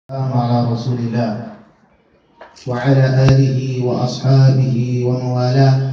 السلام على رسول الله وعلى آله وأصحابه ومن والاه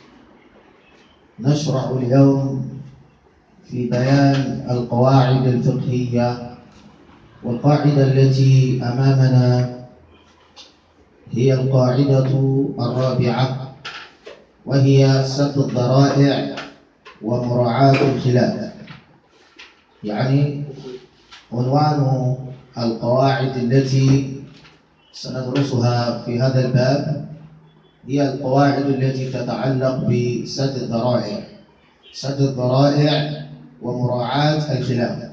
نشرع اليوم في بيان القواعد الفقهية والقاعدة التي أمامنا هي القاعدة الرابعة وهي سد الذرائع ومراعاة الخلاف يعني عنوان القواعد التي سندرسها في هذا الباب هي القواعد التي تتعلق بسد الذرائع سد الذرائع ومراعاة الخلاف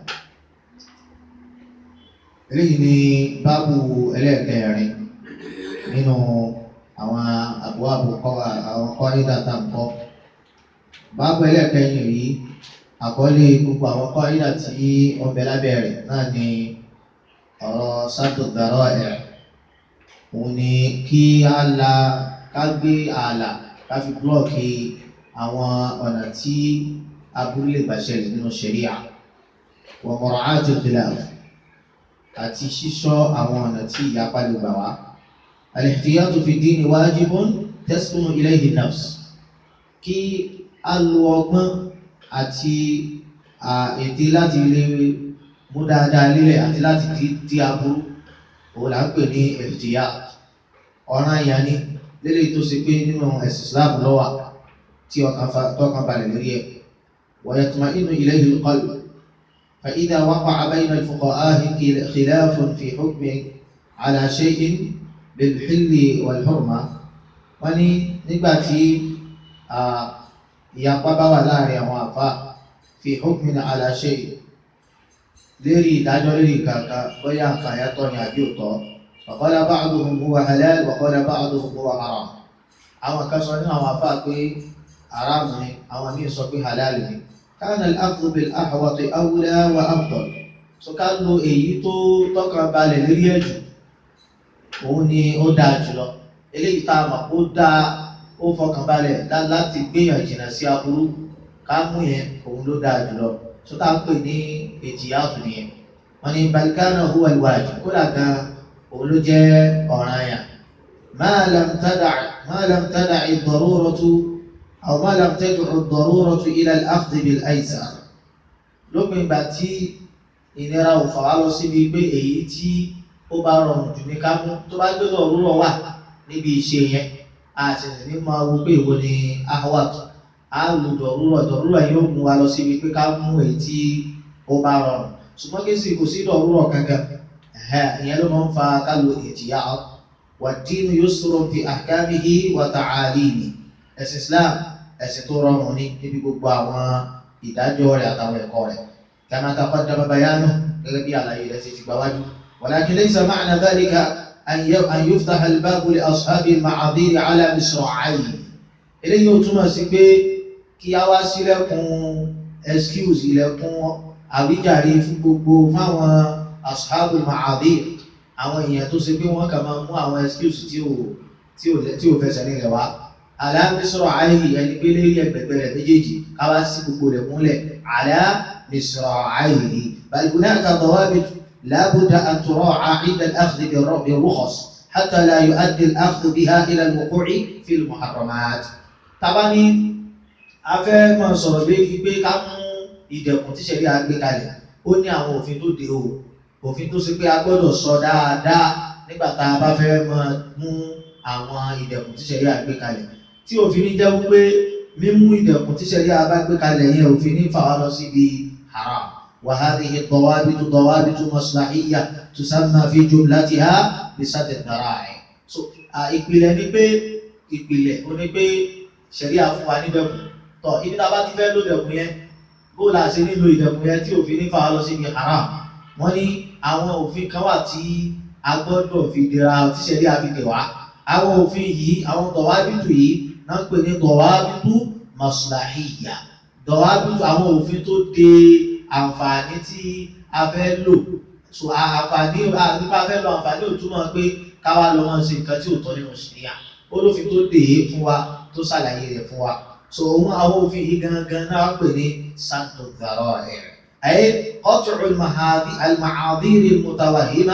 eléyìí ni báàbù ẹlẹ́ẹ̀kẹrin nínú àwọn àbúwàbù àwọn kọ́ídà tá à ń kọ́ báàbù ẹlẹ́ẹ̀kẹrin yìí àkọlé gbogbo àwọn kọ́ídà tí ọbẹ̀ lábẹ́ rẹ̀ náà ni ọ̀rọ̀ sádù dàrọ́ẹ̀ òun ni kí á la ká gbé ààlà ká fi búlọ̀kì àwọn ọ̀nà tí aburú lè gbà ṣẹlẹ̀ nínú ṣẹ̀ríà wa mura'ati khilaf àti ṣíṣọ́ àwọn ọ̀nà tí ìyapa lè gbà wá. al-ihtiyatu fi dini wajibun taskunu ilayhi nafs kí á lo ọgbọ́n àti ète láti lè mú dáadáa lílẹ̀ àti láti di di aburú òun là ń pè ní ihtiyat ọ̀ràn ìyá ni lélẹ̀ tó ṣe pé nínú ẹ̀sìn Islam lọ́wọ́ tí ọkàn balẹ̀ lórí ẹ̀ wa yatma'innu ilayhi al-qalb. فإذا وقع بين الفقهاء خلاف في حكم على شيء بالحل والحرمة wọ́n ní nígbà tí ìyapa bá wà láàrin àwọn àfa fi hukmin ala shay lérí ìdájọ́ lérí kankan bóyá nǹkan yàtọ̀ ní àbí òtọ́ wa qala ba'duhum huwa halal wa qala ba'duhum huwa haram àwọn kan sọ nínú àwọn àfa pé haram ni àwọn míì sọ pé halal ni كان الأخذ بالأحوط أولى وأفضل so ká lo èyí tó tọ́kàn balẹ̀ lórí ẹ̀jù òun ni ó dáa jùlọ eléyìí tá a mọ̀ ó dáa ó fọkàn balẹ̀ láti gbéyàn jìnnà sí aburú ká mú yẹn òun ló dáa jùlọ so tá a pè ní èjìyàtò nìyẹn wọn ni balikana huwa alwajib kódà gan òun ló jẹ́ ọ̀ranyàn ma lam tada' ma lam tada' ad-daruratu. أو ما لم تدع الضرورة إلى الأخذ بالأيسر lópin ìgbà tí ìnira ò fà wá lọ síbi pé èyí tí ó bá rọrùn jù ní ká mú tó bá gbé dọ̀rúrọ̀ wà níbi ìṣe yẹn a sì ní máa wo pé ìwo ni ahwat a lò dọ̀rúrọ̀ dọ̀rúrọ̀ yóò mú wa lọ síbi pé ká mú èyí tí ó bá rọrùn ṣùgbọ́n kí sì kò sí dọ̀rúrọ̀ kankan ìyẹn ló máa ń fa ká lo ìjìyà wad-dinu yusrun fi ahkamihi wa ta'alimihi ẹ̀sìn Islam ẹ̀sìn tó rọrùn ní níbi gbogbo àwọn ìdájọ́ rẹ̀ àtàwọn ẹ̀kọ́ rẹ̀ kama taqaddama bayanu gẹ́gẹ́ bí àlàyé rẹ̀ ṣe ti gbà wájú walakin laysa ma'na dhalika an yuftaha al-babu li ashabi al-ma'adhir ala misra'ayn eléyìí ó túmọ̀ sí pé kí a wá sílẹ̀kùn excuse ilẹ̀kùn àwíjàre fún gbogbo fáwọn ashabu al-ma'adhir àwọn èèyàn tó ṣe pé wọ́n kà máa mú àwọn excuse tí ò fẹsẹ̀ nílẹ̀ wá aláàmísọ̀rọ̀ àìhì ẹni pé lérí ẹgbẹ̀gbẹ̀ rẹ̀ méjèèjì káwá sí gbogbo rẹ̀ múlẹ̀ aláàmísọ̀rọ̀ àìhì balùwẹ̀ àtàdọ̀wábi lábúdà àtúrọ̀ àìdà àkùdì bí rúkọ̀s hátà láyò àdì àkùdì bí ha ilẹ̀ lùkúrì fíl muharramat. tábà ní afẹ́ máa sọ̀rọ̀ lérí pé ká mú ìdẹ̀kùn tí sẹ́rí àgbé kalẹ̀ ó ní àwọn òfin tó de o òfin tó ṣe pé a gbọ́dọ̀ sọ dáadáa nígbà tá a bá fẹ́ máa mú àwọn ìdẹ̀kùn tí sẹ́rí àgbé kalẹ̀ tí òfin ní jẹ́ wípé mímú ìdẹ̀kùn tí sẹ́rí àbá gbé kalẹ̀ yẹn òfin ní fà wá lọ síbi haram wa hadhihi dawabitu dawabitu maslahiyya tusamma fi jumlatiha bi sadd ad-dara'i. so ìpìlẹ̀ ni pé ìpìlẹ̀ ó ní pé sẹ́rí àfún wa nídẹ̀kùn tọ̀ ibi tá a bá ti fẹ́ lò dẹ̀kùn yẹn bó la ṣe nílò ìdẹ̀kùn yẹn tí òfin ní fà wá lọ síbi haram wọ́n ní àwọn òfin kan wà tí a gbọ́dọ̀ fi dira tí sẹ́rí àfi dè wá àwọn òfin yìí àwọn dọ̀wábìtù yìí náà pè ní dọ̀wábìtù maslahiyya dọ̀wábìtù àwọn òfin tó de àǹfààní tí a fẹ́ lò so àǹfààní nípa fẹ́ lọ àǹfààní ò túmọ̀ pé káwá lọ máa ṣe nǹkan tí ò tọ́ nínú ṣìyà olófin tó dè é fún wa tó ṣàlàyé rẹ̀ fún wa so òun àwọn òfin yìí gangan náà pè ní santo dhara'i ay qat'u al-mahadhi al-ma'adhir al-mutawahhima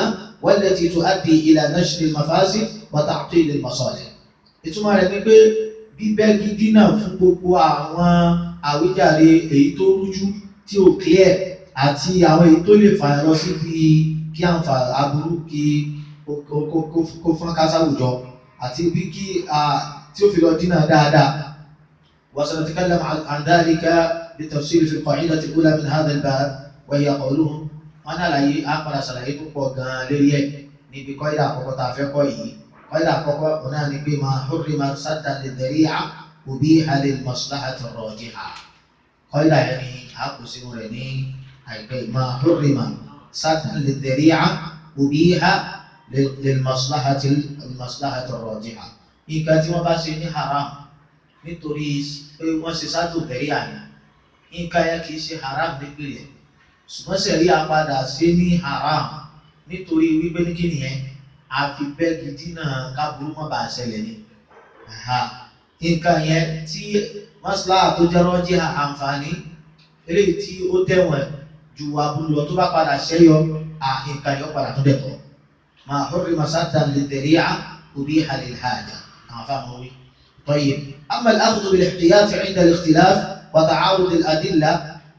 والتي تؤدي إلى نشر المفاسد وتعطيل المصالح ìtumọ̀ rẹ̀ ni pé bíbẹ́gi dínà fún gbogbo àwọn àwíjàre èyí tó rújú tí ò clear àti àwọn èyí tó lè fàyàn lọ síbi kí àǹfà aburú kí kó fọ́n kásáwùjọ àti bí kí tí ó fi lọ dínà dáadáa وسنتكلم عن ذلك بالتفصيل في القاعدة الأولى من هذا الباب وهي قولهم أنا لا أقبل سلاحي بقى لريه نبي قاعدة أقوى تعفيق قاعدة أقوى هنا نبي ما حرم سدا للذريعة أبيح للمصلحة الراجحة قاعدة يعني أقوى سنورني ما حرم سدا للذريعة أبيح للمصلحة المصلحة الراجحة إن كانت ما بس حرام nítorí pé wọ́n ṣe sádò tẹ̀rí àná nǹkan yẹn kì í ṣe haram nípìnlẹ̀ ṣùgbọ́n sẹ̀rí apadà ṣe ní haram nítorí wípé ní kí nìyẹn àfi bẹ́ẹ̀gì dínà káburú má bàa ṣẹlẹ̀ ni nǹkan yẹn tí mọ́sálà tó jẹ́ rọ́jí àǹfààní eléyìí tí ó tẹ̀wọ̀n ju aburú lọ tó bá padà ṣẹ́yọ nǹkan yẹn ó padà tó dẹ̀ tọ́ máa hórí masátà lè tẹ̀rí à òbí halil hajà àwọn afáàmù wí. طيب أما الأخذ بالاحتياط عند الاختلاف وتعارض الأدلة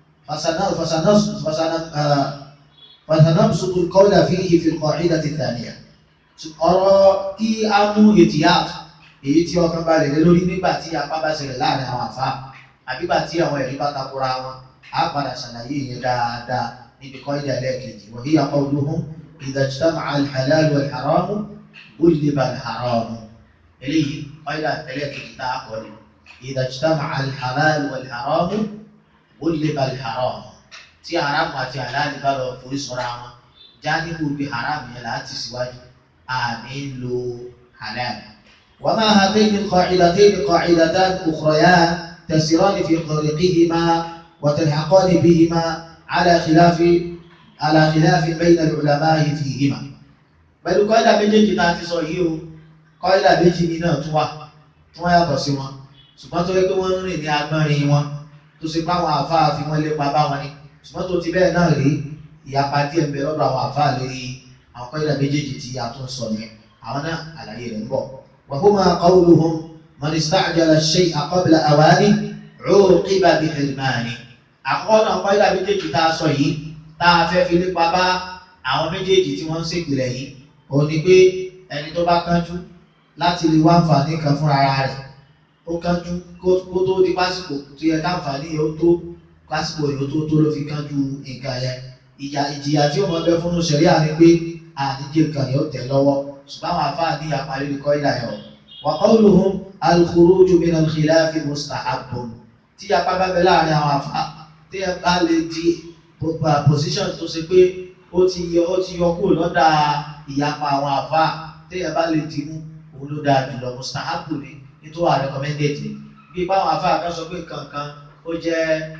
فسنبسط القول فيه في القاعدة الثانية ọ̀rọ̀ kí a mú ìtìyàt èyí tí ọkàn balẹ̀ lé lórí nígbà tí apá bá ṣẹlẹ̀ láàrin àwọn àfa àbígbà tí àwọn ẹ̀rí bá takora wọn á padà ṣàlàyé yẹn dáadáa níbi kọ́ ìdá ẹlẹ́ẹ̀kejì wọ́n yíya qawluhum idha ijtama'a al-halal wal-haram gulliba al-haram eléyìí قيل ثلاثة كتاب إذا اجتمع الحلال والحرام غلب الحرام tí haram àti halal bá lọ forí sọra wọn jáníbù bí haram yẹn láti síwájú àmì ń lo halal. وما هاتين القاعدتين قاعدتان أخريان تسيران في طريقهما وتلحقان بهما على خلاف على خلاف بين العلماء فيهما. بل قاعدة méjèèjì tá a ti sọ yìí o kọ́ídà méjì ní náà tún wà tí wọ́n yàtọ̀ sí wọn ṣùgbọ́n tó yẹ pé wọ́n ń rìn ní agbọ́nrin wọn tó ṣe pé àwọn àfáà fi wọ́n lépa bá wọn ni ṣùgbọ́n tó ti bẹ́ẹ̀ náà rí ìyapa díẹ̀ ń bẹ lọ́dọ̀ àwọn àfáà lórí àwọn kọ́ídà méjèèjì tí a tún sọ yẹn àwọn náà àlàyé rẹ̀ ń bọ̀. wa huma qawluhum man ista'jala ash-shay'a qabla awani 'uqiba bi-hirmani. àkọ́kọ́ náà kọ́ídà méjèèjì tá a sọ yìí tá a fẹ́ fi lépa bá àwọn méjèèjì tí wọ́n ń ṣègbè yìí òun ni pé ẹni tó bá kánjú láti lè wá àǹfààní kan fúnra rẹ̀ ó kánjú kó tó di pásìkò tó yẹ káǹfààní yẹn ó tó pásìkò yẹn ó tó tó ló fi kánjú nǹkan yẹn ìjà ìjìyà tí ó mọ bẹ fún ṣẹ̀ríà ni pé àdíje nǹkan yẹn ó tẹ̀ lọ́wọ́ ṣùgbọ́n àwọn afáà ní àparí ní kọ́ìlà yẹn o wa qawluhum al-khuruju min al-khilafi mustahabbun tí apá bá bẹ láàrin àwọn afáà tí ẹ bá lè di position tó ṣe pé ó ti yọ ó ti yọ kúrò lọ́dà ìyapa àwọn afáà tí ẹ bá lè dì mú òun ló dáa jùlọ mustahabu ni nítorí wà recommended ni bí báwọn afáà kan sọ pé kankan ó jẹ́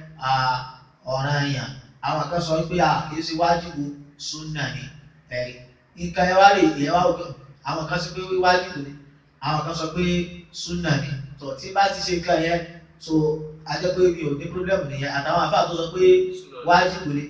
ọ̀ranyàn àwọn kan sọ pé kì í ṣe wájìbù súnà ni ẹ̀rí nǹkan ẹ wá rè é wá òkè àwọn kan sọ pé wájìbù ni àwọn kan sọ pé súnà ni tó tí bá ti ṣe nǹkan yẹn so ajẹ́ pé mi ò ní problem nìyẹn àtàwọn afáà tó sọ pé wájìbù ni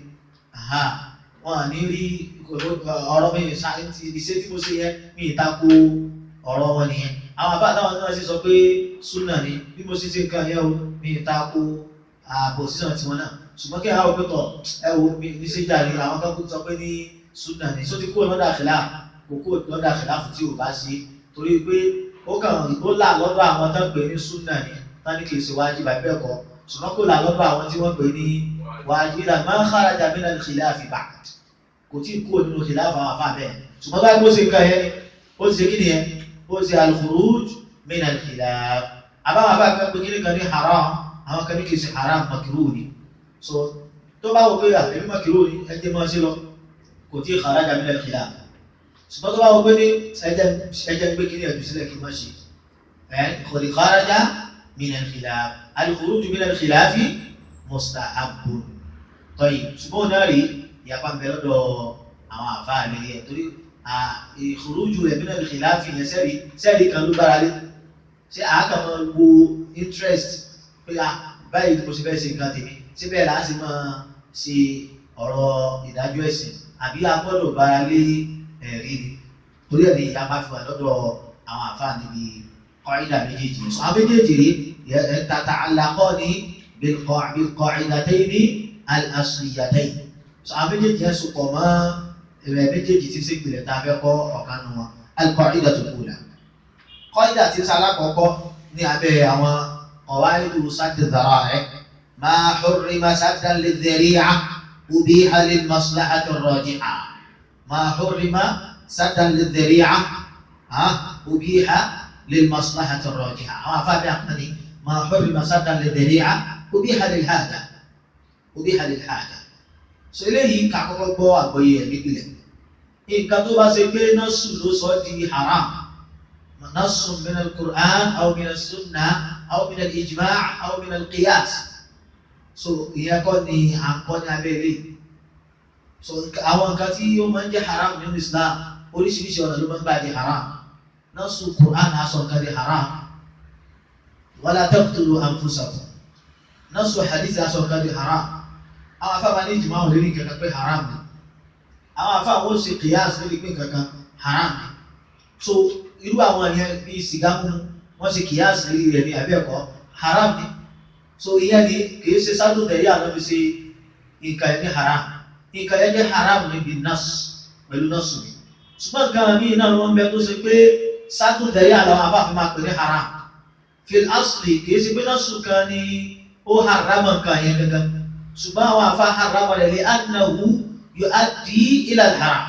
wọn à ní rí ọ̀rọ̀ mi ìṣe tí mo ṣe yẹn mi ì tako ọ̀rọ̀ wọn nìyẹn àwọn àbá àtàwọn náà sì sọ pé súnà ni bí mo ṣe ṣe nǹkan yẹn o mi ì tako àpòsíṣàn tiwọn náà ṣùgbọ́n kí àwọn òpin tọ̀ ẹ wo mi ní ṣe jàre àwọn kan sọ pé ní súnà ni só ti kúrò lọ́dà àṣìlá kò kúrò lọ́dà àṣìlá fún tí ò bá ṣe torí pé ó kàn ó là lọ́dọ̀ àwọn tó ń pè ní súnà ni tán ní kì í ṣe wájib àbí bẹ́ẹ̀ kọ́ ṣùgbọ́n kò là lọ́dọ̀ àwọn tí wọ́n pè ní wájib ìlànà máa ń kharaja min al-khilafi ba'd kò tí ì kúrò nínú khilafi àwọn afá bẹ́ẹ̀ ṣùgbọ́n báyìí bó ṣe nǹkan yẹn ó ti ṣe kí nìyẹn ó ṣe al-khuruj min al-khilaf àbáwọn afá kan pé kí ni kan ní haram àwọn kan ní kì í ṣe haram makruh ni so tó bá wọ pé àbẹ̀bí makruh ni ẹ jẹ́ máa ṣe lọ kò tí ì kharaja min al-khilaf ṣùgbọ́n tó bá wọ pé ní ẹjẹ́ gbé kí ni ẹ̀dùn sílẹ̀ kí n má ṣe ẹ̀ kò ní kharaja min al-khilaf al-khuruj min al-khilaf mustahabbun tọ́yì ṣùgbọ́n náà rí ìyapa ń bẹ lọ́dọ̀ àwọn àfáà lórí ẹ̀ torí ìkhuruju rẹ̀ min al-khilaf yẹn sẹ́rí sẹ́rí kan ló gbára lé ṣé àákà máa wo interest pé báyìí mo ṣe fẹ́ ṣe nǹkan tèmi síbẹ̀ láti máa ṣe ọ̀rọ̀ ìdájọ́ ẹ̀sìn àbí a gbọ́dọ̀ gbára lé ẹ̀rí ni torí ẹ̀ ní ìyá bá fi wà lọ́dọ̀ àwọn àfáà níbi kọ́ìdà méjèèjì sọ àwọn méjèèjì rí tata alakọ́ ní bilqa'idatayni al-asliyatayn sọ àwọn méjèèjì yẹn sopọ̀ mọ́ ẹ̀rẹ̀ méjèèjì tí sí ìpìlẹ̀ tá a fẹ́ kọ́ ọ̀kan nu wọn al-qa'idatul ula kọ́ìdà tí sálá kọ́kọ́ ní abẹ́ àwọn qawaidu sadd ad-dhara'i' ma hurrima saddan lidh-dhari'a ubiha lil-maslahati ar-raji'a ma hurrima saddan lidh-dhari'a ubiha للمصلحة الراجحة أو أفاد أقني ما حرم سدا للذريعة أبيح للحاجة أبيح للحاجة so eléyìí ká kọ́kọ́ gbọ́ àgbọ́yé ẹ̀ nípìnlẹ̀ nǹkan tó bá ṣe pé nọ́ọ̀sù ló sọ di haram nọ́ọ̀sù min al-Qur'an aw min as-sunnah aw min al-ijma' aw min al-qiyas so ìyẹn kọ́ ni à ń kọ́ ní abẹ́rẹ́ so àwọn nǹkan tí ó máa ń jẹ́ haram nínú Islam oríṣiríṣi ọ̀nà ló máa ń gbà di haram nasu Qur'an aṣọ nǹkan di haram wala taqtulu anfusakum nasu hadith aṣọ nǹkan di haram àwọn afáàmà ní ìjìmọ̀ àwọn olórí kankan pé haram ni àwọn afáàmà ó ṣe qiyas lórí pé kankan haram ni so irú àwọn yẹn bíi sìgá mímu wọ́n ṣe qiyas lórí rẹ̀ ní abẹ́ẹ̀kọ́ haram ni so ìyẹn ni kìí ṣe sádù tẹ̀lé àná fi ṣe nǹkan yẹn ní haram nǹkan yẹn jẹ́ haram níbi nas pẹ̀lú nasu ni ṣùgbọ́n nǹkan mi náà wọ́n bẹ tó ṣe pé sádùn tẹ̀lé àwọn afáfin máa pè ní haram fil asli kìí ṣe pé nasu kan ni ó haram nǹkan yẹn gangan ṣùgbọ́n àwọn afá haram rẹ̀ lè annahu yu'addi ila al-haram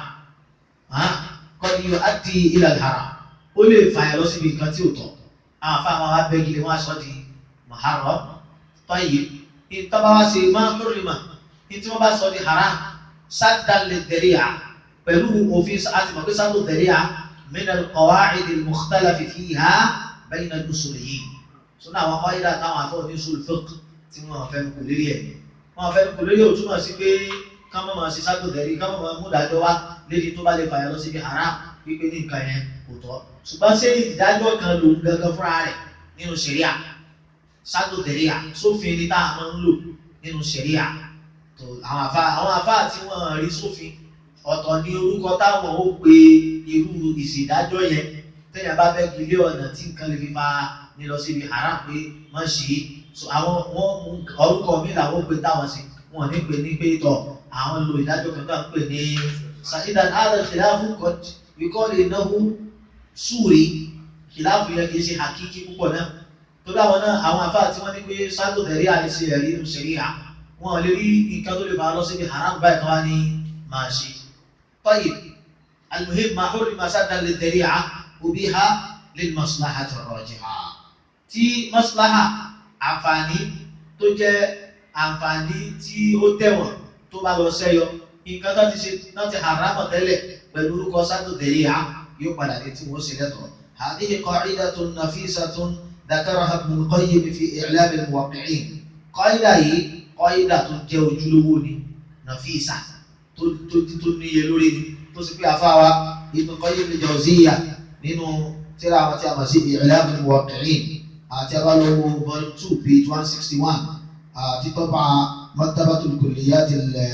qad yu'addi ila al-haram ó lè fàyà lọ síbi nǹkan tí ò tọ́ àwọn afá máa wá bẹ́ẹ̀ gidi wọ́n aṣọ di muharram tayyib ìtọ́ba wá sí máa hurrima ní tí wọ́n bá sọ di haram saddan lid-dhari'a pẹ̀lú òfin àti mọ̀ pé saddu dhari'a من القواعد المختلف فيها بين الأصوليين sọ́nà àwọn kọ́ídà táwọn afọ́ ní usul fiqh tí wọ́n fẹ́ kò lérí ẹ̀ wọ́n fẹ́ kò lérí ò túmọ̀ sí pé ká má máa ṣe ságbọ̀dẹ̀rí ká má máa mú ìdájọ́ wá lédi tó bá lè fàyà lọ síbi haram wípé ní nǹkan yẹn kò tọ́ ṣùgbọ́n ṣé ìdájọ́ kan lòun gangan fúnra rẹ̀ nínú ṣẹ̀ríà ságbọ̀dẹ̀rí à sófin ni tá a máa ń lò nínú ṣẹ̀ríà tó àwọn àfa àwọn àfa tí wọ́n rí sófin ọ̀tọ̀ ní orúkọ táwọn ó pe irú ìṣèdájọ́ yẹn téèyàn bá fẹ́ gbélé ọ̀nà tí nǹkan lè fi máa ní lọ síbi haram pé má ṣe é so àwọn wọn mú orúkọ mi làwọn ó pe táwọn sí wọn ní pè ní pé tọ àwọn lo ìdájọ́ kan tó à ń pè ní saidan adal khilafu kọt wíkọ́ lè náwó súre khilafu yẹn kì í ṣe hakiki púpọ̀ náà tó dáwọn náà àwọn afáà tí wọ́n ní pé sáàtò tẹ̀rí àlẹ́sẹ̀ ẹ̀rí inú ṣẹ̀ríà wọn lè rí nǹkan tó lè máa lọ síbi haram báyìí kan wá ní máa ṣe طيب المهم ما حرم سدا للذريعة أبيح للمصلحة الراجحة tí maslaha àǹfààní tó jẹ́ àǹfààní tí ó tẹ̀wọ̀n tó bá lọ sẹ́yọ nǹkan tó ti ṣe náà ti haram tẹ́lẹ̀ pẹ̀lú orúkọ sádù dẹ̀ríà yóò padà dé tí wọ́n ṣe lẹ́tọ̀ọ́ هذه قاعدة نفيسة ذكرها ابن القيم في إعلام الموقعين قاعدة yìí قاعدة tó jẹ́ ojúlówó ni نفيسة tó tó tó níye lórí ni tó sì pé afáwa Ibn Qayyim al-Jawziyya nínú tíra àwọn tí a mọ̀ sí I'lam al-Muwaqqi'in àti abálọ́wọ́ volume two page one sixty one àti tọ́pà Maktabatul Kulliyat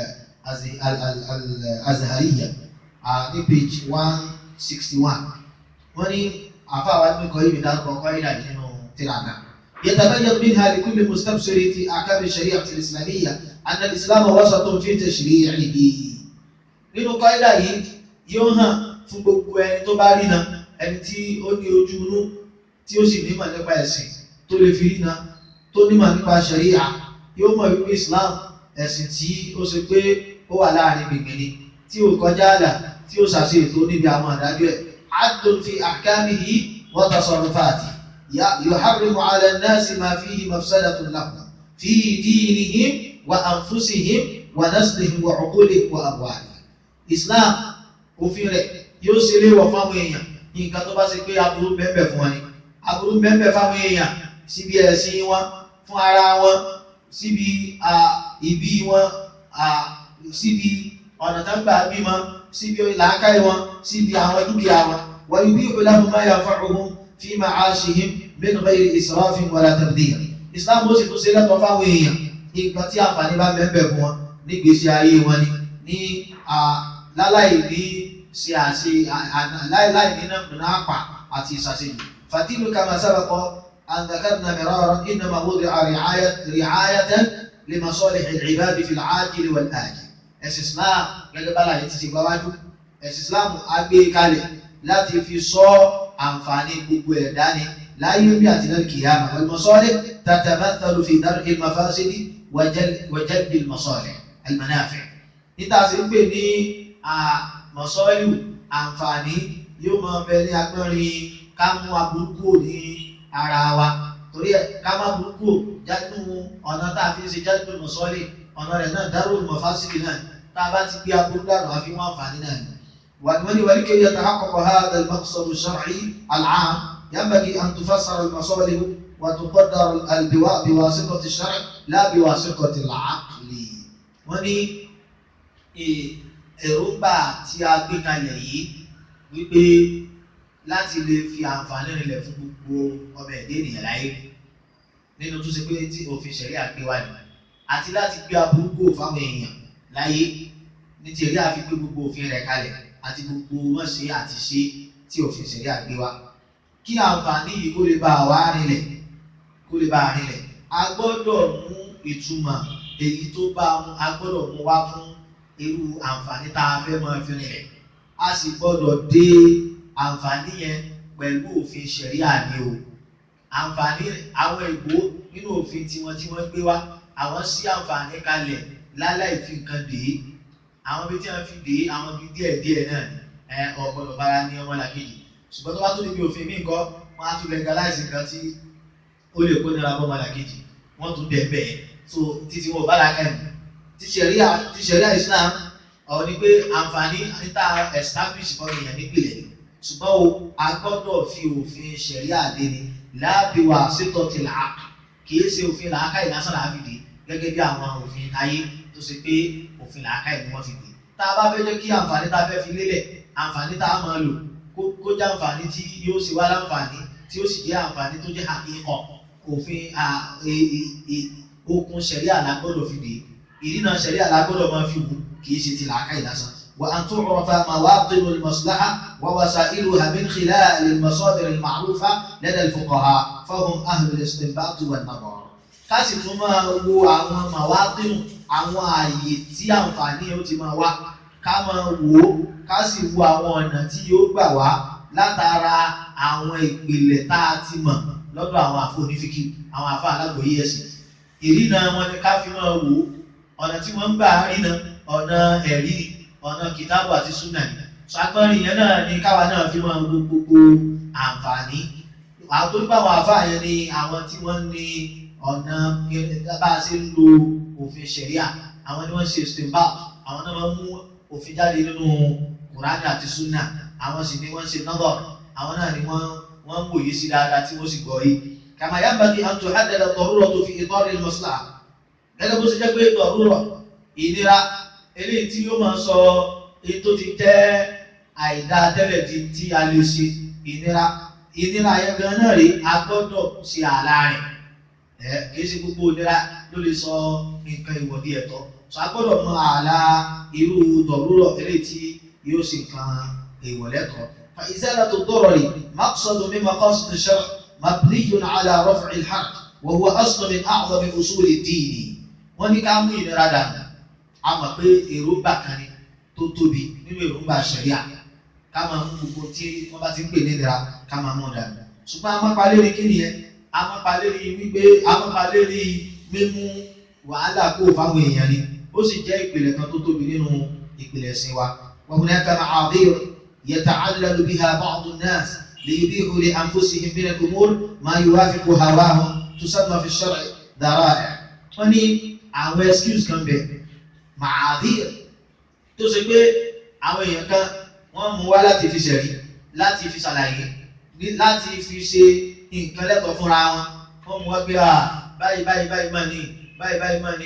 al-Azhariyya ní page one sixty one wọ́n ní afáwa Ibn Qayyim dárúkọ kọ́ ìlà nínú tíra náà. يتبين منها لكل مستبصر في أحكام الشريعة الإسلامية أن الإسلام وسط في تشريعه nínú kọ́ídà yìí yóò hàn fún gbogbo ẹni tó bá rí na ẹni tí ó ní ojú inú tí ó sì nímọ̀ nípa ẹ̀sìn tó lè fi rí na tó nímọ̀ nípa ṣẹ̀ríà yóò mọ̀ wípé Islam ẹ̀sìn tí ó ṣe pé ó wà láàrin gbìngbìn ni tí ó kọjá àlà tí ó ṣàṣe ètò níbi àwọn àdájọ́ ẹ̀ adlun fi ahkamihi wa tasarrufati yuharrimu ala an-nasi ma fihi mafsadatun lahum fi dinihim wa anfusihim wa naslihim wa uqulihim wa amwalihim islam òfin rẹ̀ yóò ṣe léwọ̀ fáwọn èèyàn nǹkan tó bá ṣe pé aburú bẹ́ẹ̀ fún wọn ni aburú bẹ́ẹ̀ fáwọn èèyàn síbi ẹ̀sìn wọn fún ara wọn síbi ìbí wọn síbi ọ̀nà tó ń gbà bímọ síbi làákàyè wọn síbi àwọn dúkìá wọn wọ́n yóò bí ìpínlẹ̀ máa yà fún ọ̀hún fi ma'ashihim min ghayri israfin wala tabdhir islam ó sì tún ṣe lẹ́tọ̀ọ́ fáwọn èèyàn nǹkan tí àǹfààní bá bẹ́ẹ̀ fún wọn nígbèésí ayé wọn ni ní láláì ní ṣe àṣe láìláì nínú náàpà àti ìṣàṣejù fàdínú kama sábàkọ àǹdàkàdùnà mìíràn innama wudi'a ri'ayatan li masalih al-ibad fi al-ajil wal-ajil ẹ̀sìn islam gẹ́gẹ́ bá láyé ti ṣe gbáwájú ẹ̀sìn islam á gbé kalẹ̀ láti fi sọ àǹfààní gbogbo ẹ̀dá ni láyé bí àti náà kìyàmà wal masalih tatamathalu fi dar'i al-mafasidi wa jalbi al-masalih al-manafi' níta sí ń pè ní mọ̀sọ́lù àǹfààní yóò máa bẹ ní agbọ́nrin ká mú aburúkú ní ara wa torí ẹ̀ ká má burúkú jáde ọ̀nà tá a fi ń ṣe jáde mọ̀sọ́lì ọ̀nà rẹ̀ náà dárò mọ̀fásìlì náà tá a bá ti gbé aburú dànù àfi wọn àǹfààní náà ni. ولي ولكي يتحقق هذا المقصد الشرعي العام ينبغي أن تفسر المصالح وتقدر بواسطة الشرع لا بواسطة العقل. وني èròǹgbà tí a gbé kalẹ̀ yìí wípé láti lè fi àǹfààní rinlẹ̀ fún gbogbo ọmọ ẹ̀dẹ́ ènìyàn láyé nínú tó ṣe pé tí òfin ṣẹ̀rí àgbé wá ní àti láti gbé aburúkú fáwọn èèyàn láyé ní ti èrè àfi gbé gbogbo òfin rẹ̀ kalẹ̀ àti gbogbo wọ́n ṣe àti ṣe tí òfin ṣẹ̀rí àgbé wá kí àǹfààní yìí kó lè bá wa rinlẹ̀ kó lè bá a rinlẹ̀ a gbọ́dọ̀ mú ìtumọ̀ èyí tó bá a gbọ́dọ̀ mú wá fún irú àǹfààní tá a fẹ́ máa fi rinlẹ̀ a sì gbọ́dọ̀ dé àǹfààní yẹn pẹ̀lú òfin ṣẹ̀ríà ni o àǹfààní àwọn ègbó nínú òfin tiwọn tí wọ́n gbé wá àwọn sí àǹfààní kalẹ̀ láláì fi nǹkan dè é àwọn ibi tí wọ́n fi dè é àwọn ibi díẹ̀ díẹ̀ náà ni ẹ ọ̀gbọ́dọ̀ bára ní ọmọ làkejì ṣùgbọ́n tó bá tó níbi òfin míì kọ́ wọ́n á tún legalize nǹkan tí ó lè kó nira bọ́ ọmọ làkejì wọ́n tún dẹ̀ bẹ́ẹ̀ so títí wọn ò bá làákà ẹ̀ ti ṣẹ̀ríà ti ṣẹ̀ríà Islam ọ̀ ni pé àǹfààní níta establish fún èèyàn nípìnlẹ̀ ṣùgbọ́n o a gbọ́dọ̀ fi òfin ṣẹ̀ríà dé ni láàbí wa ṣètò ti là á kìí ṣe òfin làákàyè lásán làá fi dé gẹ́gẹ́ bí àwọn òfin ayé tó ṣe pé òfin làákàyè ni wọ́n fi dé tá a bá fẹ́ jẹ́ kí àǹfààní tá a fẹ́ fi lélẹ̀ àǹfààní tá a máa lò kó jẹ́ àǹfààní tí yóò ṣe wá láǹfààní tí ó sì jẹ́ àǹfààní tó jẹ́ àkíkọ̀ òfin okun ṣẹ̀ríà la gbọ́dọ̀ fi dé ìrìnà ṣẹ̀ríà la gbọ́dọ̀ máa fi wù kìí ṣe ti làákàyè lásán وأن تعرف مواطن المصلحة ووسائلها من خلال المصادر المعروفة لدى الفقهاء فهم أهل الاستنباط والنظر kásì tún máa wo àwọn màwátìmù àwọn ààyè tí àǹfààní yóò ti máa wá ká máa wò ó ká sì wo àwọn ọ̀nà tí yóò gbà wá látara àwọn ìpìlẹ̀ tá a ti mọ̀ lọ́dọ̀ àwọn àfọ onífíkì àwọn àfọ alágbòye ẹ̀sìn ìrìnà wọn ni ká fi máa wò ó ọ̀nà tí wọ́n ń gbà rìnà ọ̀nà ẹ̀rí ọ̀nà kìtàbù àti súnà ni ṣàgbọ́nrin yẹn náà ni káwa náà fi máa wo gbogbo àǹfààní àwọn tó nípa àwọn àfáà yẹn ni àwọn tí wọ́n ní ọ̀nà bá a ṣe ń lo òfin ṣẹ̀ríà àwọn ni wọ́n ṣe stemba àwọn náà máa ń mú òfin jáde nínú kùránì àti súnà àwọn sì ni wọ́n ṣe nọ́bọ̀ àwọn náà ni wọ́n wọ́n ń wòye sí dáadáa tí wọ́n sì gbọ́ yìí kàmá yanbaghi an tuhaddada ad-daruratu fi itar al-maslaha gẹ́gẹ́ bó ṣe jẹ́ pé dọ̀rúrọ̀ ìnira eléyìí tí yóò máa sọ èyí tó ti jẹ́ àìdá tẹ́lẹ̀ di tí a lè ṣe ìnira ìnira yẹn gan náà rí a gbọ́dọ̀ ṣe àlá rẹ̀ ẹ kìí ṣe gbogbo ìnira ló lè sọ nǹkan ìwọ̀dí ẹ̀tọ́ sọ a gbọ́dọ̀ mọ àlá irú dọ̀rúrọ̀ eléyìí tí yóò ṣe nǹkan ìwọ̀lẹ́tọ̀ fa izalatu ad-darari maqsadu min maqasid ash-shar' mabniyun ala raf'i al-harj wa huwa aslu min a'zami usul ad-din wọ́n ní ká mú ìnira dànù a mọ̀ pé èròǹgbà kan ni tó tóbi nínú èròǹgbà ṣẹ̀ríà ká máa mú gbogbo tí wọ́n bá ti ń pè ní ìnira ká máa mú dànù ṣùgbọ́n amápalérí kí nìyẹn amápalérí wípé amápalérí mímú wàhálà kó fáwọn èèyàn ni ó sì jẹ́ ìpìlẹ̀ kan tó tóbi nínú ìpìlẹ̀ ẹ̀sìn wa wa hunaka ma'adhir yata'allalu biha ba'du an-nas liyubihu li anfusihim min al-umur ma yuwafiqu hawahum tusamma fi ash-shar'i dara'i' wọ́n ní àwọn excuse kan bẹ̀ màárír tó ṣe pé àwọn èèyàn kan wọ́n mú wá láti fi ṣẹ̀rí láti fi ṣàlàyé láti fi ṣe nǹkan lẹ́tọ̀ọ́ fúnra wọn wọ́n mú wá pé à báyìí báyìí báyìí mà ní báyìí báyìí mà ní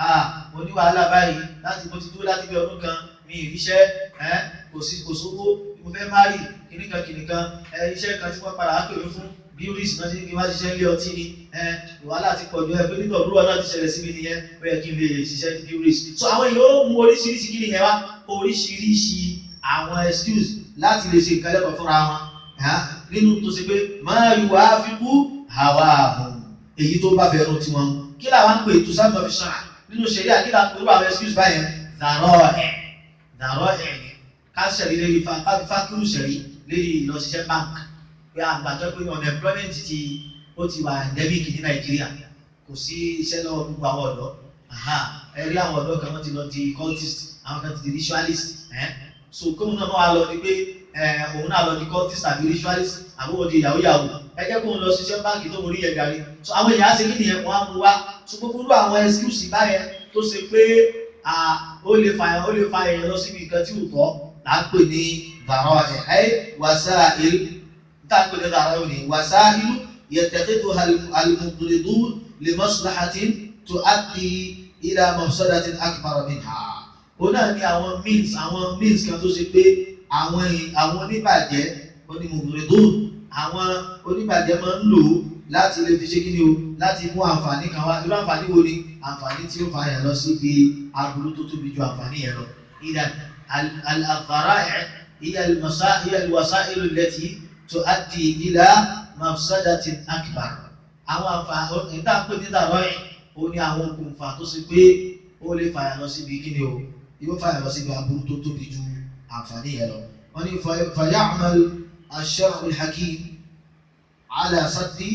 à mo ní wàhálà báyìí láti mo ti dúró láti bí ọdún kan mi ì ríṣẹ́ ẹ kò sí kò sówó mo fẹ́ má rí kìnnìkan kìnnìkan ẹ iṣẹ́ kan tí wọ́n padà á pè mí fún bíúrìsì náà ti ní kí n wá ṣiṣẹ́ ilé ọtí ni wàhálà ti pọ̀jù ẹ pé nígbà òwúrọ̀ náà ti ṣẹlẹ̀ síbi nìyẹn ó yẹ kí n lè ṣiṣẹ́ ní bíúrìsì so àwọn èèyàn ó mú oríṣiríṣi kí nìyẹn wá oríṣiríṣi àwọn excuse láti lè ṣe nǹkan lẹ́kọ̀ọ́ fúnra wọn nínú tó ṣe pé máa yù wá fi kú àwa àhùn èyí tó bá fẹ́ràn tiwọn kí làwọn ń pè tó sábà fi ṣàn nínú ṣẹ̀ríà kí làwọn pẹ̀lú àwọn excuse báyẹn dàrọ́ ẹ̀ dàrọ́ ẹ̀ ni ká ṣẹ̀rí lérí fákúrú ṣẹ̀rí lérí ìlọsíṣẹ́ bank pé àgbàjọ pé unemployment ti ó ti wà endemic ní nàìjíríà kò sí iṣẹ́ lọ́wọ́ gbogbo àwọn ọ̀dọ́ ẹ rí àwọn ọ̀dọ́ kan wọ́n ti lọ di cultist àwọn kan ti di ritualist so kóun náà wà lọ ni pé òun náà lọ di cultist àbí ritualist àbí wọ́n di yahoo yahoo ẹ jẹ́ kóun lọ ṣiṣẹ́ báńkì tó ń rí yẹn gàrí so àwọn èèyàn á ṣe kí nìyẹn wọ́n á mú wá so gbogbo àwọn excuse báyẹn tó ṣe pé ó lè fa ó lè fa èèyàn lọ síbi nǹkan tí ò tọ́ là ń pè ní dàrọ́ ẹ̀ ẹ́ wasa'il tá à ń pè ní dàrọ́ ẹ̀ ní wasa'il يتخذها المضردون لمصلحة تؤدي إلى مفسدة أكبر منها. Ona ni àwọn means àwọn means kan tó ṣe pé àwọn àwọn oníbàjẹ́ onímọ̀gbìnrin àwọn oníbàjẹ́ máa ń lò láti lè fi ṣe kí ni o láti mú àǹfààní kan wá irú àǹfààní wo ni àǹfààní tí ó fa yẹn lọ síbi aburú tó tóbi ju àǹfààní yẹn lọ. إذا الذرائع هي هي الوسائل التي تؤدي إلى mafsadatin akbar àwọn àǹfààní ìta pé ní dàrọ́ ẹ̀ ó ní àwọn okùnfà tó ṣe pé ó lè fàyà lọ síbi kíni o yóò fàyà lọ síbi aburú tó tóbi ju àǹfààní yẹn lọ wọn ní faya'mal ash-shar'u al-hakim ala saddi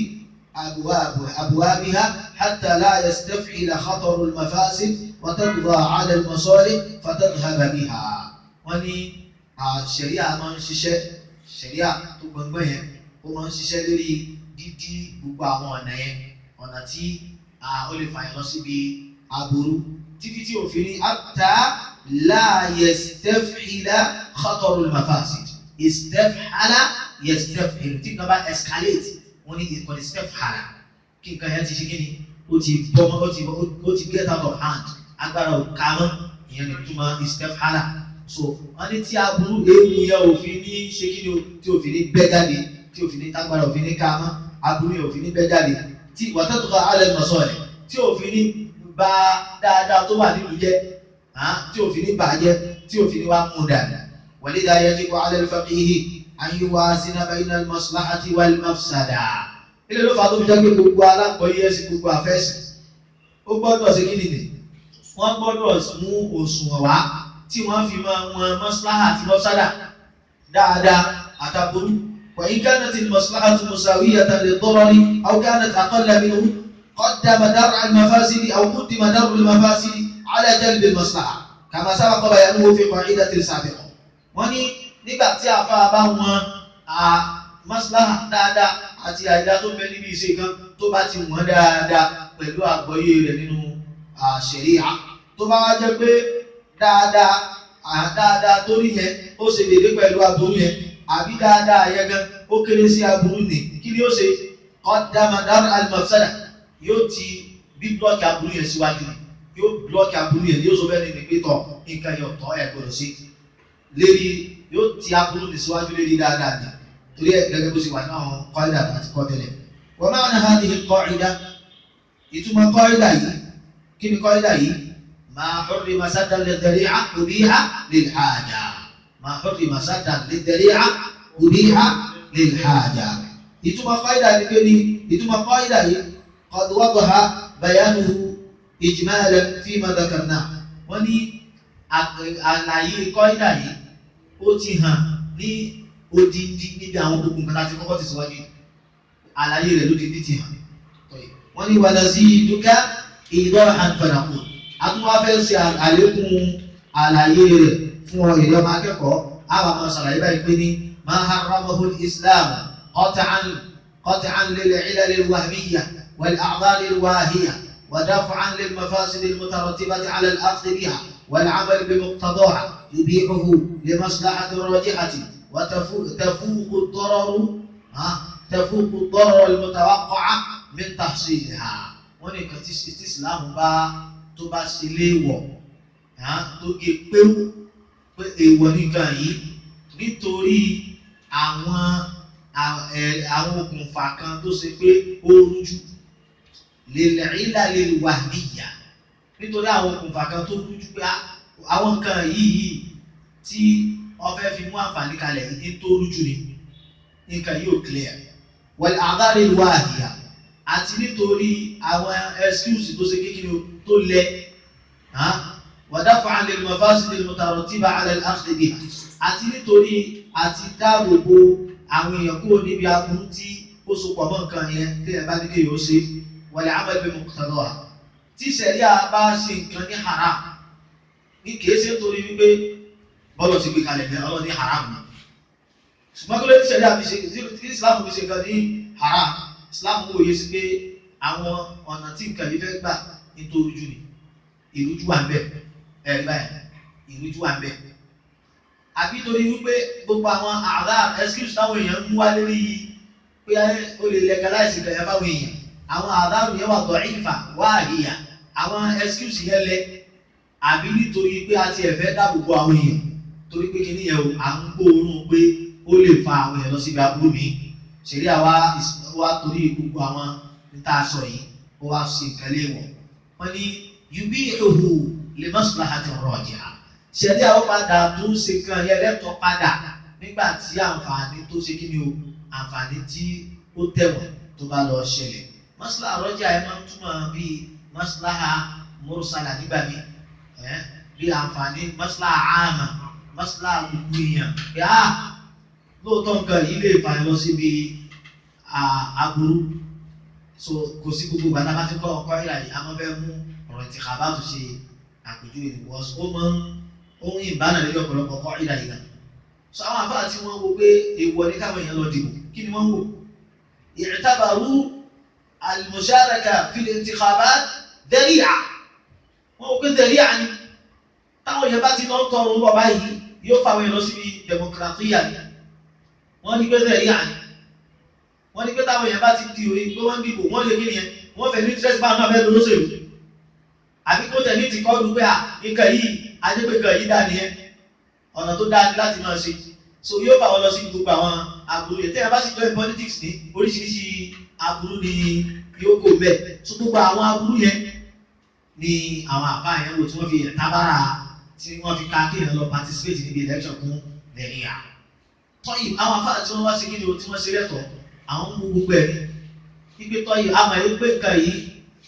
أبوابها حتى لا يستفعل خطر المفاسد وتقضى على المصالح فتذهب بها wọ́n ní ṣẹ̀ríà máa ń ṣiṣẹ́ ṣẹ̀ríà tó gbọ̀ngbọ̀n yẹn ó máa ń ṣiṣẹ́ lórí dídí gbogbo àwọn ọ̀nà yẹn ọ̀nà tí ó lè fàyàn lọ síbi aburú títí tí òfin ní ata la yastaf'ila khatarul mafasid istaf'ala yastaf'il tí nǹkan bá escalate wọ́n ní ìkọ́ni istaf'ala kí nǹkan yẹn ti ṣe kí ni ó ti bọ́ ó ti ó ti get out of hand agbára ò ká mọ́ ìyẹn ní túmọ̀ istaf'ala so wọ́n ní tí aburú ewu yẹn òfin ní ṣe kí ni tí òfin ní bẹ́ jáde tí òfin ní tágbára òfin ní ká mọ́ aburú yẹn òfin ní bẹ́ jáde tí wàtẹ́tùkọ̀ alẹ́ mọ̀sọ́ rẹ̀ tí òfin ní bà dáadáa tó wà nílùú jẹ́ tí òfin ní bàjẹ́ tí òfin ní wá mú dàda walidha yajibu ala al-faqihi an yuwazina bayna al-maslahati wal-mafsada. ilé ló fà á tó fi jẹ́ pé gbogbo alákọ̀ọ́yé ẹ̀sìn gbogbo àfẹ́sìn ó gbọ́dọ̀ ṣe kí nìyí wọ́n gbọ́dọ̀ mú òṣùwọ̀n wá tí wọ́n fi máa wọn maslaha àti mafsada dáadáa àtàbúrú وإن كانت المصلحة مساوية للضرر أو كانت أقل منه قدم درع المفاسد أو قدم درع المفاسد على جلب المصلحة كما سبق بيانه في قاعدة سابقة wọ́n ní nígbà tí àfa bá wọn maslaha dáadáa àti àìdá tó bẹ níbi ìṣe kan tó bá ti wọ́n dáadáa pẹ̀lú àgbọ́yé rẹ̀ nínú ṣẹ̀ríà tó bá wá jẹ́ pé dáadáa dáadáa tó rí yẹn ó ṣe dédé pẹ̀lú aburú yẹn àbí dáadáa yẹn gan ó kéré sí aburú ni kí ni ó ṣe qaddamadar al-mafsada yóò ti bí blọọkì aburú yẹn síwájú ni yóò blọọkì aburú yẹn yóò sọ bẹ́ẹ̀ ni pé tọ̀ nǹkan yẹn ọ̀tọ̀ ẹ̀ gbọ́dọ̀ sí lérí yóò ti aburú ni síwájú lérí dáadáa ni torí ẹ̀ gẹ́gẹ́ bó ṣe wà náà kọ́ìdà àti kọ́tẹ́lẹ̀ wa ma'na hadhihi al-qa'ida ìtumọ̀ kọ́ìdà yìí kí ni kọ́ìdà yìí ma hurrima saddan lidhari'a ubiha lilhaja ma hurrima saddan lidhari'a ubiha lilhaja ìtumọ̀ kọ́ìdà ni pé ni ìtumọ̀ kọ́ìdà yìí qad wadaha bayanuhu ijmalan fima dhakarna wọ́n ní àlàyé kọ́ìdà yìí ó ti hàn ní odindi níbi àwọn gbogbo nǹkan láti kọ́kọ́ ti síwájú àlàyé rẹ̀ lódindi ti hàn wọ́n ní wàlá sí dúkà ìdọ́ àǹfààní àtúwáfẹ́ ṣe àlékún àlàyé rẹ̀ fún ọ ìdí ọmọ akẹ́kọ̀ọ́ àwọn àmọ́ ṣàlàyé báyìí pé ní máa haramahu islam qat'an qat'an lil ilal al wahmiyya wal a'dhar al wahiyya wa daf'an lil mafasid al mutarattibati ala al akhdh biha wal 'amal bi muqtadaha yubi'uhu li maslahati rajihati وتفوق الضرر تفوق الضرر المتوقع من تحصيلها wọ́n ní nǹkan tí islam bá tó bá ṣe léèwọ̀ tó gé péwú pé èèwọ̀ nìkan yìí nítorí àwọn àwọn okùnfà kan tó ṣe pé ó rújú lèlẹ́rìlà lè wà níyà nítorí àwọn okùnfà kan tó rújú pé àwọn nǹkan yìí tí ọfẹ́ fi mú àǹfààní kalẹ̀ ní tó rújú ni nǹkan yóò clear wal a'dhar al-wahiya àti nítorí àwọn excuse tó ṣe kékeré tó lẹ wa daf'an lil mafasid al-mutarattiba 'ala al-akhdh biha àti nítorí àti dáàbòbò àwọn èèyàn kúrò níbi aburú tí ó so pọ̀ mọ́ nǹkan yẹn tí ẹ bá ní kéèyàn ó ṣe wal 'amal bi muqtadaha tí sẹ̀ríà bá ṣe nǹkan ní haram ní kìí ṣe nítorí wípé bọ́lọ̀ ti gbé kalẹ̀ ní ọlọ́ ní haram ni ṣùgbọ́n kí ló ti sẹ̀ríà fi ṣe kí Islam fi ṣe nǹkan ní haram Islam wòye sí pé àwọn ọ̀nà tí nǹkan yìí fẹ́ gbà nítorí jù ní ìrújú wà ń bẹ̀ ẹ̀rí báyìí ìrújú wà ń bẹ̀ àbí torí wípé gbogbo àwọn àdá excuse táwọn èèyàn ń mú wá lórí pé ó lè legalize nǹkan yẹn fáwọn èèyàn àwọn àdá yẹn wà dọ̀ ìfà wá àríyá àwọn excuse yẹn lẹ àbí nítorí pé a ti ẹ̀fẹ́ dáàbò bo àwọn èèyàn torí pé kíní yẹn o à ń gbóòórùn pé ó lè fa àwọn èèyàn lọ síbi aburú mi ṣèlú àwa wa torí gbogbo àwọn níta sọ yìí ó wá ṣe nǹkan léèwọ̀ wọ́n ní yubi ihu lè maslahati rajiha ṣẹlẹ àwọn padà tó ń ṣe kan yẹn lẹtọ padà nígbà tí àǹfààní tó ṣe kí ni o àǹfààní tí ó tẹ̀wọ̀n tó bá lọ ṣẹlẹ̀ maslaha rọjà ẹ máa ń túmọ̀ bíi maslaha mursala nígbà mi ẹ bíi àǹfààní maslaha àmà maslaha gbogbo èèyàn pé á lóòótọ́ nǹkan yìí lè fà lọ síbi aburú so kò sí gbogbo gbàdá bá ti kọ́ ọkọ ìlà yìí a máa fẹ́ mú ọ̀rọ̀ ìtìkábà tó ṣe àpèjúwe ni wọ́n ó máa ń ohun ìbánà lórí ọ̀pọ̀lọpọ̀ kọ́ ìdá ìgbà so àwọn àfáà tí wọ́n wo pé èèwọ̀ ní káwọn èèyàn lọ dìbò kí ni wọ́n wò i'tabaru al-musharaka fil intikhabat dari'a wọ́n wò pé dari'a ni táwọn èèyàn bá ti lọ tọrọ ń bọ̀ báyìí yóò fà wọ́n lọ síbi democratia ni wọ́n ní pé dari'a ni wọ́n ní pé táwọn èèyàn bá ti di òye pé wọ́n dìbò wọ́n lè kí nìyẹn wọ́n fẹ́ ní interest bá náà fẹ́ lọ́sẹ̀lú àbí kó tẹ̀lé ti kọ́ dùn pé à nǹkan yìí ajẹ́pẹ̀kọ̀ yìí dá nìyẹn ọ̀nà tó dáa ní láti máa ṣe so yóò fà wọ́n lọ sí gbogbo àwọn aburú yẹn tẹ́yà bá sì join politics ní oríṣiríṣi aburú ni yóò kó bẹ́ẹ̀ so gbogbo àwọn aburú yẹn ni àwọn àbá yẹn wò tí wọ́n fi tábàrà tí wọ́n fi ká kéèyàn lọ participate níbi election fún nàìjíríà tọ́yì àwọn afárá tí wọ́n wá sí kíni o tí wọ́n ṣe lẹ́tọ̀ọ́ àwọn ń mú gbogbo ẹ̀ wípé tọ́yì àmọ̀ yìí pé nǹkan yìí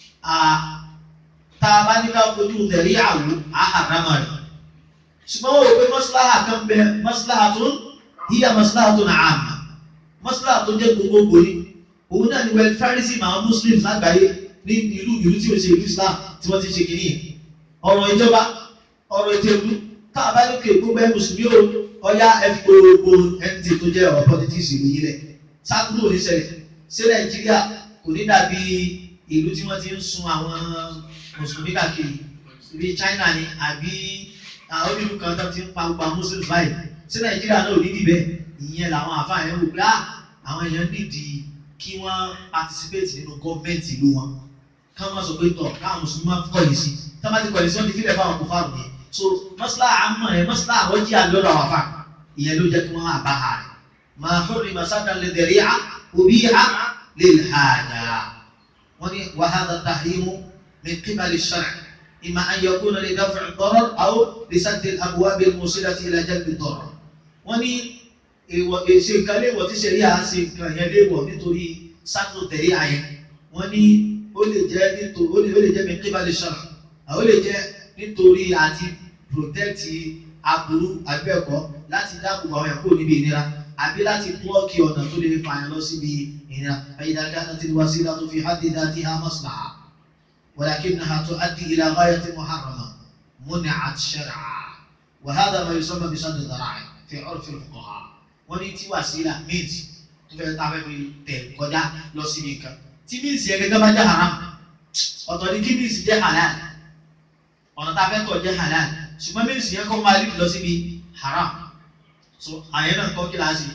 tá a bá ní ká fojú tẹ̀lé àwò àhàrámà rẹ̀. ṣùgbọ́n wọ́n rò pé mọ́síláhà kan bẹ mọ́síláhà tó ń yíyá mọ́síláhà tó náà àmà mọ́síláhà tó jẹ́ gbogbogbò ni òun náà ni welfareism àwọn muslims lágbàáyé ní ìlú ìlú tí ó ṣe ìlú islam tí wọ́n ti ṣe kìíní yẹn ọ̀rọ̀ ìjọba ọ̀rọ̀ ètò ìlú tá a bá lókè gbogbo ẹ̀ mùsùlùmí o ọ̀yá ẹ̀fí gbogbo ẹ̀ǹtì tó jẹ́ ọ̀rọ̀ politics ìlú yìí lẹ̀ sákúrò ní ṣẹlẹ̀ ṣé nàìjíríà kò ní dàbí ìlú tí wọ́n ti ń sun àwọn mùsùlùmí káàkiri bíi China ni àbí àwọn onílù kan tó ti ń pa gbogbo àwọn muslims báyìí sí Nàìjíríà náà ò ní dìbẹ́ ìyẹn làwọn àfáà yẹn wò pé á àwọn èèyàn nídìí kí wọ́n participate nínú gọ́ọ̀mẹ̀ntì ìlú wọn ká wọ́n sọ pé tọ̀ káwọn mùsùlùmí máa kọ̀yìn sí tá bá ti kọ̀yìn sí wọ́n ti fílẹ̀ fáwọn kò fáwọn yẹn so mọ́sálà àmọ́ yẹn mọ́sálà àwọn jí àlọ́dọ̀ àwọn àfáà ìyẹn ló jẹ́ kí wọ́n àbá ha rẹ̀ máa hurri masada lè dẹ̀rí à òbí à lè hàjà wọ́n ní wàhálà tahrimu من قبل الشرع إما أن يكون لدفع الضرر أو لسد الأبواب الموصلة إلى جلب الضرر wọ́n ní ṣe nǹkan léèwọ̀ tí ṣe rí à ṣe nǹkan yẹn léèwọ̀ nítorí sátò tẹ̀lé àyẹn wọ́n ní ó lè jẹ́ nítorí ó lè ó lè jẹ́ min qibali shar'a ó lè jẹ́ nítorí àti protect aburú àbẹ́ẹ̀kọ́ láti dáàbò àwọn ẹ̀kọ́ níbi ìnira àbí láti blọ́ọ̀kì ọ̀nà tó lè fa àyàn lọ síbi ìnira fa idha kanat al-wasilatu fi haddi dhatiha maslaha. ولكنها تؤدي إلى غاية محرمة منعت شرعا وهذا ما يسمى بصد الذرائع في عرف الفقهاء ونيتي وسيلة means تفعل تعمل في kọjá lọ síbi nǹkan tí means yẹn gẹ́gẹ́ bá jẹ́ haram ọ̀tọ̀ ni kí means jẹ́ halal ọ̀nà tá a fẹ́ tọ̀ jẹ́ halal ṣùgbọ́n means yẹn kọ́ máa lead lọ síbi haram so àyẹ̀ náà kọ́ kí láti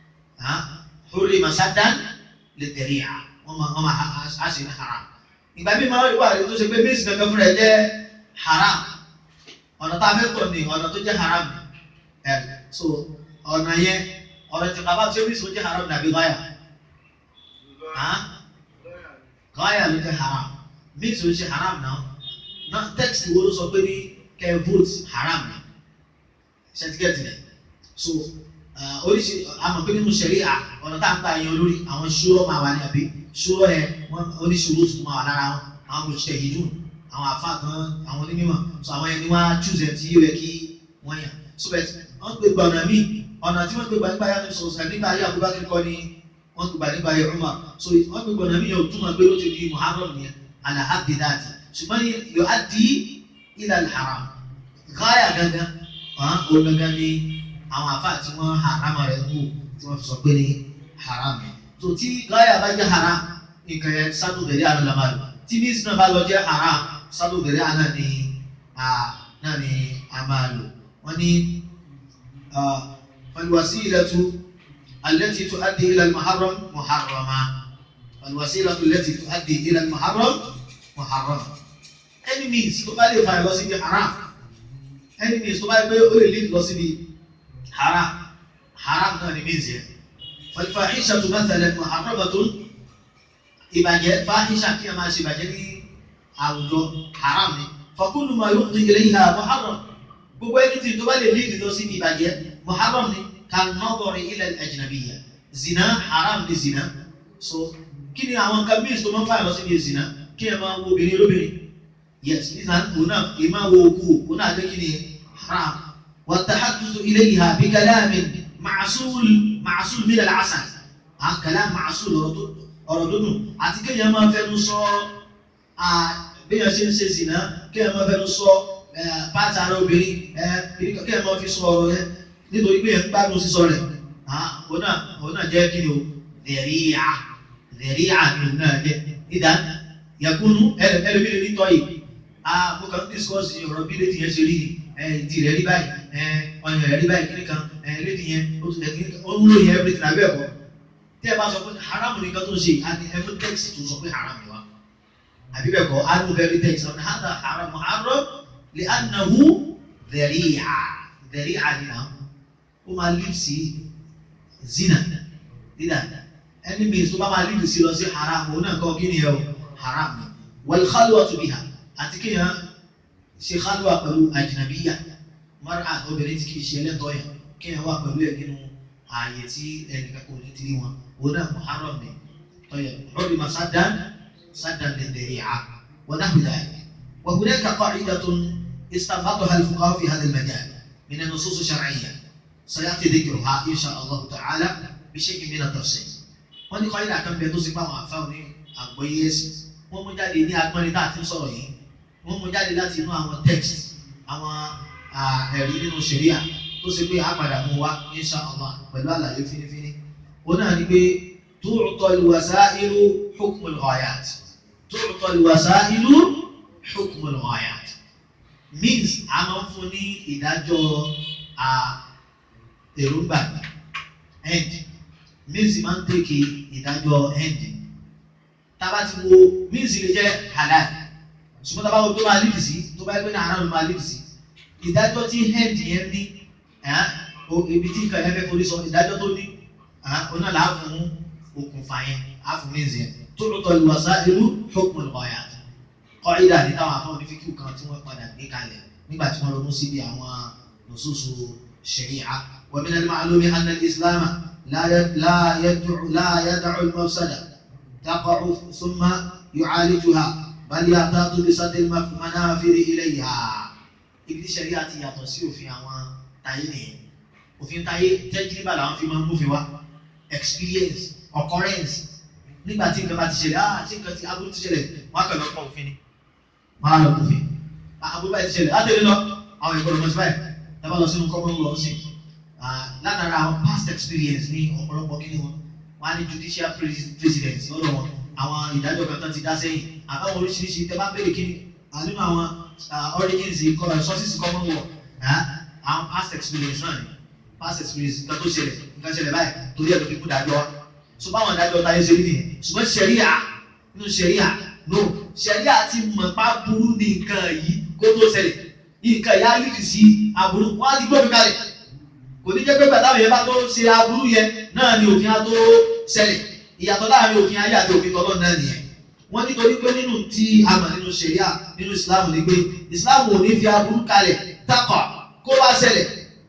hurri masadan lè tẹ̀lé à wọ́n máa á sì ní haram ìgbà mi máa ń wà ní tó ṣe pé mísì kankan fúnra ẹ jẹ́ haram ọ̀nà tá a fẹ́ tọ̀ ní ọ̀nà tó jẹ́ haram ẹ̀ so ọ̀nà yẹn ọ̀nà tí kaba ṣe mísì tó jẹ́ haram nàbí gáyà gáyà ló jẹ́ haram mísì tó ṣe haram náà náà tẹ́kìtì wo ló sọ pé ní kẹ́ vote haram ni ṣẹ́tíkẹ́tì rẹ̀ so oríṣi àmọ̀ pé nínú ṣẹ̀ríà ọ̀nà tá à ń gbà yan olórí àwọn ṣúrọ̀ máa wà ní àbí ṣúrọ̀ yẹn wọ́n oníṣòro tó máa wà lára wọn àwọn mọ̀ṣẹ́ yìí dùn àwọn àfa kan àwọn onímọ̀ so àwọn yẹn ni wọ́n á choose ẹ̀ tí yóò yẹ kí wọ́n yàn so bẹ́ẹ̀ wọ́n gbé gba ọ̀nà míì ọ̀nà tí wọ́n gbé gba nípa yàtọ̀ sọ̀rọ̀ nípa ayé Abubakar kọ́ ni wọ́n gbé gba nípa ayé Umar so wọ́n gbé gba ọ̀nà míì yẹn ò túmọ̀ pé ó ti di Muharram yẹn alahadi dati ṣùgbọ́n yóò á di ila al-haram gáyà gangan ó gangan ni àwọn àfa tí wọ́n haram rẹ̀ ń wò tí wọ́n fi sọ pé ní haram yẹn so tí gáyà bá jẹ́ haram nǹkan yẹn sádù bẹ̀rẹ̀ àná la máa lò tí ní sinna bá lọ jẹ́ haram sádù bẹ̀rẹ̀ àná ni náà ni a máa lò wọ́n ní فالوسيلة التي تؤدي إلى المحرم محرمة فالوسيلة التي تؤدي إلى المحرم محرمة any means tó bá lè fa lọ síbi haram any means tó bá lè pé ó lè lead lọ síbi haram haram náà ni means yẹn فالفاحشة مثلا محرمة ìbàjẹ́ fáhíṣà kí a máa ṣe ìbàjẹ́ ní àwùjọ haram ni فكل ما يفضي إليها محرم gbogbo ẹni tí tó bá lè lead lọ síbi ìbàjẹ́ muharram ni kan-nadari ila al-ajnabiyya zina haram ni zina so kí ni àwọn nǹkan míì tó máa ń fà lọ síbi zina kí ẹ máa wo obìnrin olóbìnrin yes nígbà òun náà kì í máa wo òkú òun náà jẹ́ kí ni haram wa tahaddathu ilayha bi kalamin ma'sul ma'sul min al-asal à kalam ma'sul ọ̀rọ̀ tó dùn àti kéèyàn máa fẹnu sọ béèyàn ṣe ń ṣe zina kéèyàn máa fẹnu sọ pàtà ara obìnrin kí ẹ máa fi sọ ọ̀rọ̀ yẹn nítorí pé ẹ ń gbádùn sísọ rẹ̀ òun náà òun náà jẹ́ kí ni o dẹ̀ríyà dẹ̀ríyà ni òun náà jẹ́ ìdá yakunu ẹlòmíràn ní tọ́ yìí mo kàn ń discuss ọ̀rọ̀ bí lédi yẹn ṣe rí ìdí rẹ̀ rí báyìí ọyàn rẹ̀ rí báyìí kíní kan lédi yẹn ó ń lò yẹn everything abẹ́ ẹ̀kọ́ tí ẹ bá sọ pé haram nìkan tó ń ṣe àti ẹ̀fọ́ text tó sọ pé haram ni wa àbí bẹ́ẹ̀ kọ́ anu very text ọ̀nà hàdà haram haram لأنه ذريعة ذريعة هنا وما لبسي زنا إذا ẹni mi tó bá máa lídìí sí lọ sí haram òun náà kọ́ kí ni ẹ o haram ni wal-khalwatu biha àti kí yẹn ṣe khalwa pẹ̀lú ajnabiya mara obìnrin tí kì í ṣe ẹlẹ́tọ̀ yẹn kí yẹn wà pẹ̀lú ẹ̀ nínú ààyè tí ẹnìkan kò ní tiri wọn òun náà muharram ni tọ́yẹ̀ hurima saddan saddan lidhari'a wa nahwi dhalik wa hunaka qa'idatun استنبطها الفقهاء في هذا المجال من النصوص الشرعية سيأتي ذكرها إن شاء الله تعالى بشيء من التفصيل wọ́n ní kọ́yìnà kan bẹ tó sì pa àwọn àfáwọn ní àgbọ́yé ẹ̀sìn wọ́n mú jáde ní agbọ́nrin tá a ti ń sọ̀rọ̀ yìí wọ́n mú jáde láti inú àwọn text àwọn ẹ̀rí nínú ṣẹ̀ríà tó ṣe pé àpàdà mú wa insha Allah pẹ̀lú àlàyé fínífíní òun náà ni pé tu'ta al-wasā'ilu hukm al-ghāyāt tu'ta al-wasā'ilu hukm al-ghāyāt means a máa ń fún ní ìdájọ́ èròǹgbà end means máa ń tèké ìdájọ́ end tába ti wo means lè jẹ́ halal ṣùgbọ́n tába wo tó máa lead sí tó bá yẹ pé ní haram ló máa lead sí ìdájọ́ tí end yẹn ní ibi tí nǹkan yẹn fẹ́ forí sọ ìdájọ́ tó ní oná là á fún okùnfà yẹn á fún means yẹn tó lótọ́ ìwàsá irú hukm al-ghayat kọ́ídà ní táwọn afọ́ ní fíkìú kan tí wọ́n padà gbé kalẹ̀ nígbà tí wọ́n ronú síbi àwọn nùsùsù ṣẹ̀ríà wa min al-ma'lumi anna al-islam la yada'u al-mafsada taqa'u thumma yu'alijuha bal ya'tadu bi sadd al-manafiri ilayha ibi tí ṣẹ̀ríà ti yàtọ̀ sí òfin àwọn táyé nìyẹn òfin táyé tẹ́jìlíbà làwọn fi máa ń múfin wá experience occurrence nígbà tí nǹkan bá ti ṣẹlẹ̀ ah tí nǹkan ti aburú ti ṣẹlẹ̀ wọ́n á kàn lọ pọ̀ òfin ni máa lọ kófin àbúrò báyìí ti ṣẹlẹ̀ látẹ̀lé lọ àwọn ìgbọ́dọ̀ mọ̀ sí báyìí dábàá lọ sínú common law sí látara àwọn past experience ní ọ̀pọ̀lọpọ̀ kí ni wọn wọn á ní judicial president lọ́dọ̀ wọn àwọn ìdájọ́ kan tán ti dá sẹ́yìn àbáwọn oríṣiríṣi tẹ bá béèrè kí ni nínú àwọn origins sources common law àwọn past experience náà ni past experience nǹkan tó ṣẹlẹ̀ nǹkan ṣẹlẹ̀ báyìí torí ẹ̀ ló fi kú dájọ́ wa so báwọn ìdájọ́ táyé ṣe rí nìyẹn ṣùgbọ́n ṣẹ̀ríà nínú ṣẹ̀ríà no ṣẹ̀ríà ti mọ̀ pa burú ní nǹkan yìí kó tó ṣẹlẹ̀ nǹkan yà á lìdì sí aburú wọ́n á ti gbófin kalẹ̀ kò ní jẹ́ pé bàtà yẹn bá tó ṣe aburú yẹn náà ni òfin á tó ṣẹlẹ̀ ìyàtọ̀ láàrin òfin ayé àti òfin tọ́lọ́ náà nìyẹn wọ́n nítorí pé nínú tí a mọ̀ nínú ṣẹ̀ríà nínú ìsìláàmù ni pé ìsìláàmù ò ní fi aburú kalẹ̀ takọ̀ kó bá ṣẹlẹ̀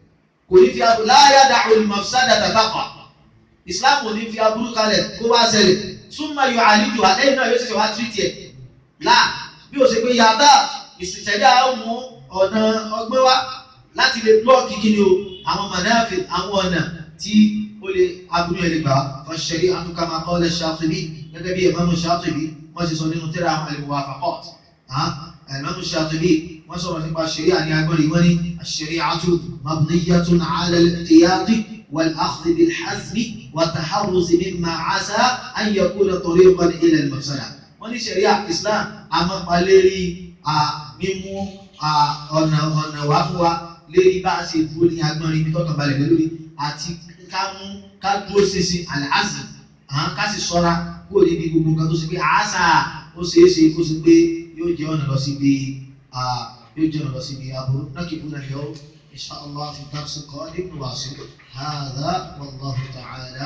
kò ní fi aburú láyà dàrú ìmọ̀sádà tàtàkà islam ò ní fi aburú kalẹ̀ kó wá ṣẹlẹ̀ súnmọ́ yọ àlejò àlẹ́yìn náà yóò ṣẹ̀ṣẹ̀ wá tírìtì ẹ̀ láà bí o ṣe pé yàtá ìṣẹ̀dá mú ọ̀nà ọgbẹ́ wá láti lè blọ́ọ̀kì kí ni o àwọn mọ̀nàfẹ́ àwọn ọ̀nà tí ó lè aburú ẹ̀ lè gbà fọ́ṣẹ̀rí àtúkàmá qala Shatibi gẹ́gẹ́ bí Imam Shatibi wọ́n ti sọ nínú tírà àwọn al-Muwafaqat Imam Shatibi wọ́n sọ̀rọ̀ nípa ṣẹ̀ríà ní agbọ́nrin wọ́n ní ash-shari'atu mabniyyatun 'ala al-ihtiyati wal-akhdhi bil-hazmi wat-taharruz mimma 'asa an yakuna tariqan ila al-mafsada wọ́n ní ṣẹ̀ríà Islam amápalérí mímú ọ̀nà ọ̀nà wá fún wa lérí bá a ṣe dúró ní agbọ́nrin ibi tọ́kàn balẹ̀ lé lórí àti ká mú ká dúró ṣinṣin al-'azm ká sì ṣọ́ra kúrò níbi gbogbo nǹkan tó ṣe pé àásà ó ṣeé ṣe kó ṣe pé yóò jẹ́ ọ̀nà lọ síbi يجرى رسمي أبو نكبنا اليوم إن شاء الله في الدرس القادم نواصل هذا والله تعالى